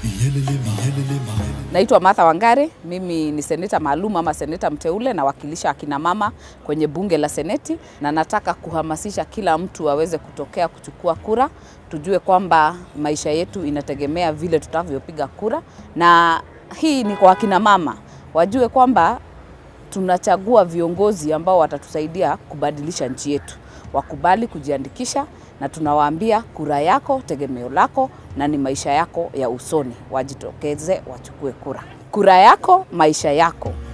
Naitwa Martha Wangari, mimi ni seneta maalum ama seneta mteule, nawakilisha akina mama kwenye bunge la seneti, na nataka kuhamasisha kila mtu aweze kutokea kuchukua kura. Tujue kwamba maisha yetu inategemea vile tutavyopiga kura, na hii ni kwa akina mama wajue kwamba tunachagua viongozi ambao watatusaidia kubadilisha nchi yetu. Wakubali kujiandikisha, na tunawaambia kura yako tegemeo lako na ni maisha yako ya usoni. Wajitokeze wachukue kura. Kura yako, maisha yako.